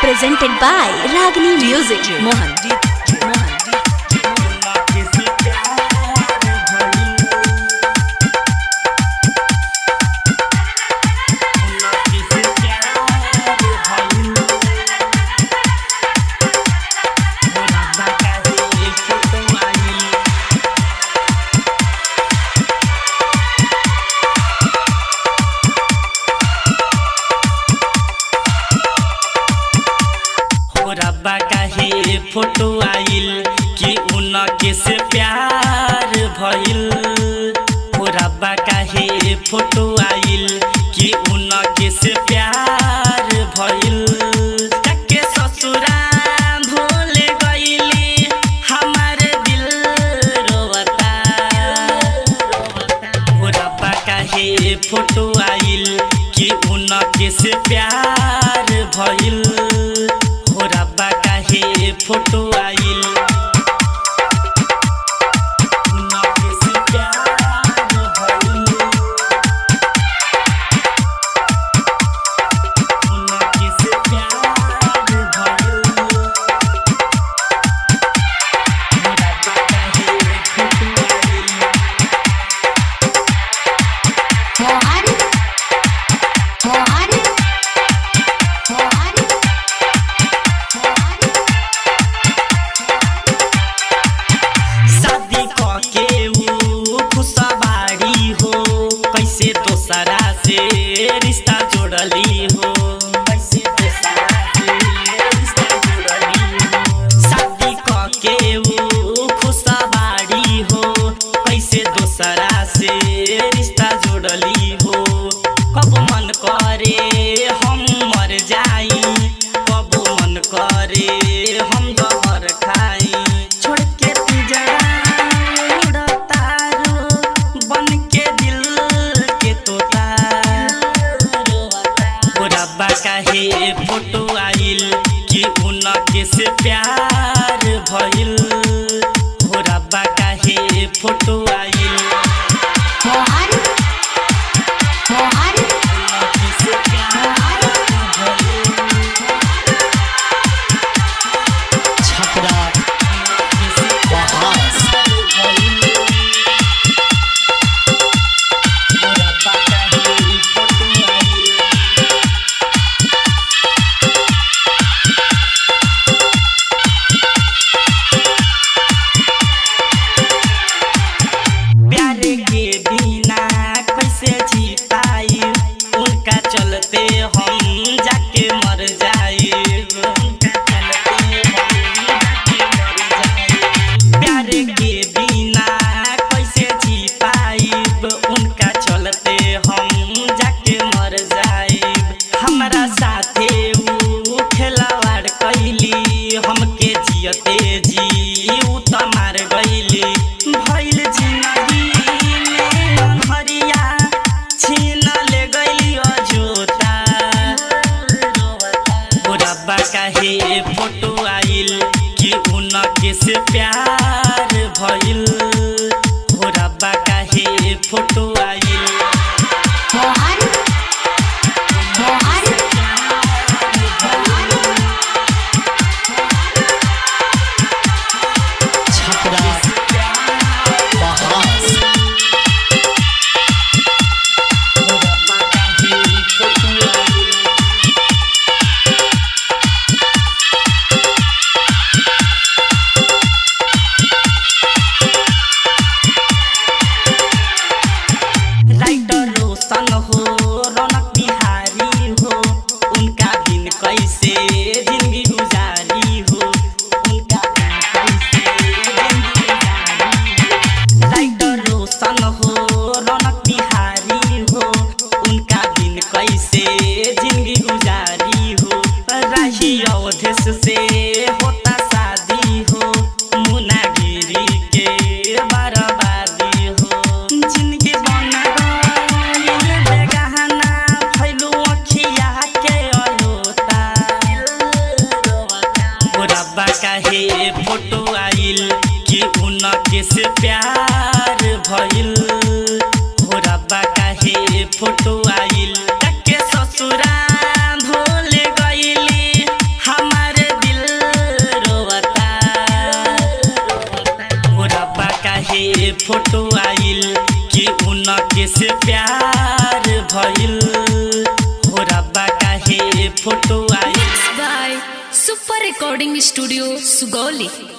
presented by Ragini Music. Mohan. हो रब्बा काहे फोटो आइल कि उनके से प्यार भइल हो रब्बा काहे फोटो आइल कि उनके से प्यार भइल जाके ससुरा भूल गइली हमार दिल रोवता हो रब्बा काहे फोटो आइल कि उनके से प्यार भइल हो रब्बा काहे फोटो आइल उनके से प्यार भइल उनके से प्यार भइल हो रब्बा काहे फोटो आइल मोहन मोहन मोहन शादी के ऊ खुशबाड़ी हो कैसे दोसरा से रिश्ता जोड़ली हो कैसे दोसरा से रिश्ता जोड़ली हो शादी के ऊ खुशबाड़ी हो कैसे दोसरा से रिश्ता जोड़ली हो कब मन करे हम मर जाई कब मन करे हम जहर खाई छोड़ के तू जरा उड़तारो बन के दिल के तोता ओ रब्बा काहे फोटो आइल कि उनके से प्यार भइल हो रब्बा काहे फोटो आइल मोहन मोहन उनके से प्यार भइल छपरा उनके से बहास प्यार के बिना कैसे जी पाई उनका चलते हम जाके मर जाए उनका चलते हम जाके मर जाए प्यार के बिना कैसे जी पाइब उनका चलते हम जाके मर जाइब हमरा साथे ऊ खेलवाड़ कैली हमके जियते जी ऊ त मार गइली भइल जिंदगी में हरिया छीन ले गइली अजोता से प्यार भइल हो रब्बा काहे फोटो आइल by super recording studio Sugauli